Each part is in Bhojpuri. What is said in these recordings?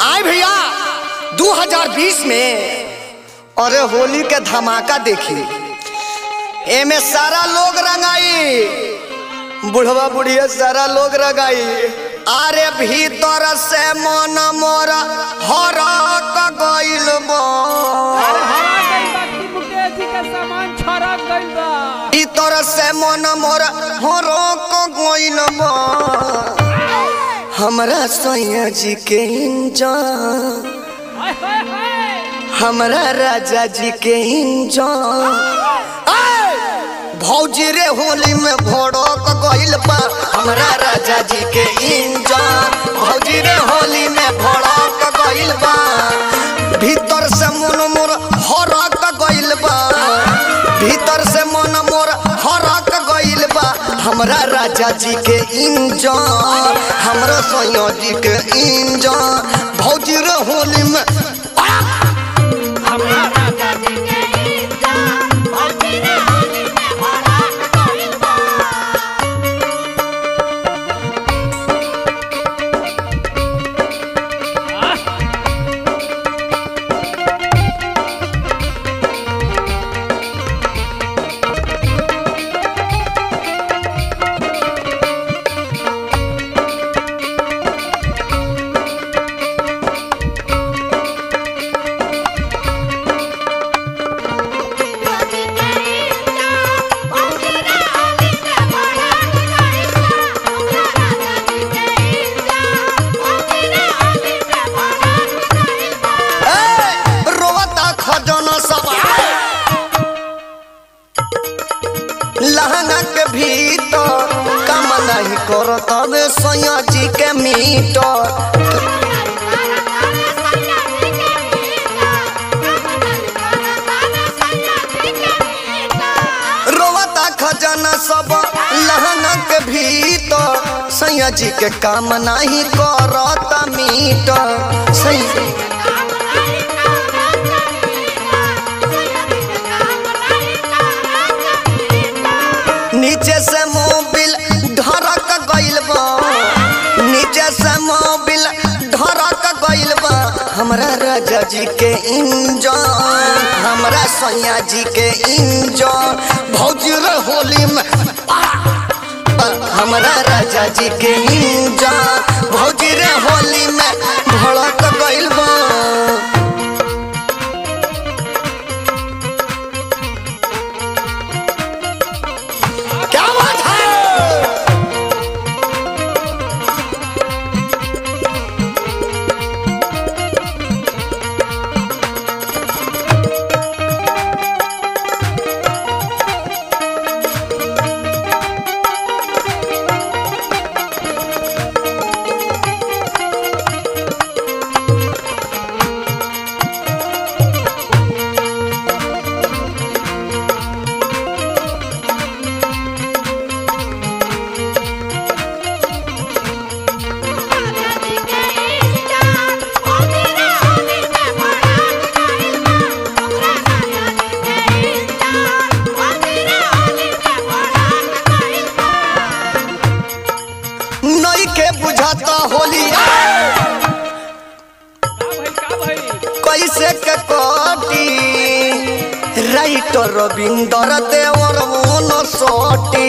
आए भैया 2020 में अरे होली के धमाका देखी एमे सारा लोग रंगाई बुढ़वा बुढ़िया सारा लोग रंगाई अरे भीतर से मन मोर हरक गइल बा हरा गइल बा कि मुकेश जी के सामान छरक गइल बा भीतर से मन मोर हरक गइल बा हमरा सैया जी के इंजान हाय हाय हाय हमरा राजा जी के इंजान आय! भौजी रे होली में भड़क गइल बा हमरा राजा जी के इंजान भौजी रे होली में भड़क गइल बा भीतर से मन मोर हरक गइल बा भीतर से मन मोर हरक गइल बा हमरा राजा जी के इंजान हमरा सैया जी के इंजान भौजी रे होली में आ! हमरा राजा जी के ए, रोवता खजाना सब लहंगा के भीतर काम नहीं करो तबे सैया जी के मीटर रोवता खजाना सब लहंगा के भीतर सैया जी के काम नहीं करता मीटर सैया नीचे से मोबिल ढरक गइल बा नीचे से मोबिल ढरक गइल बा हमरा राजा जी के इंजन हमरा सैया जी के इंजन भौजी रे होली में आ! आ, हमरा राजा जी के इंजन भौजी रे होली में भड़क गइल बा क्या बात है नई के बुझाता होली का भाई का भाई कैसे के कटी राइटर रविंदर देवर मन सोटी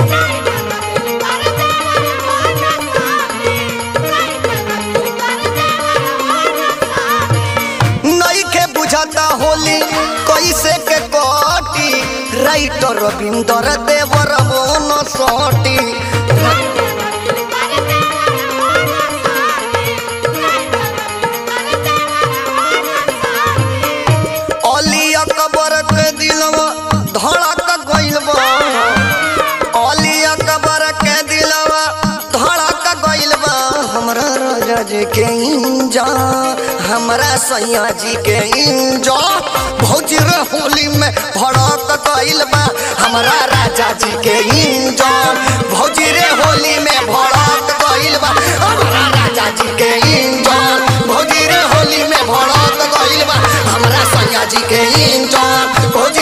नई के बुझाता होली कैसे के कटी राइटर रविंदर देवर मन सोटी अली अकबर के दिलवा धड़क गइल बा अली अकबर के दिलवा धड़क गइल बा हमरा राजा जी के इंजा हमरा सैया जी के इंजा भौजी रे होली में भड़क गइल बा हमरा राजा जी के इंजा भौजी रे होली में भड़क गइल बा हमरा राजा जी के इंजा भौजी रे होली में भड़क गइल बा हमरा सैया जी के इंजा भौजी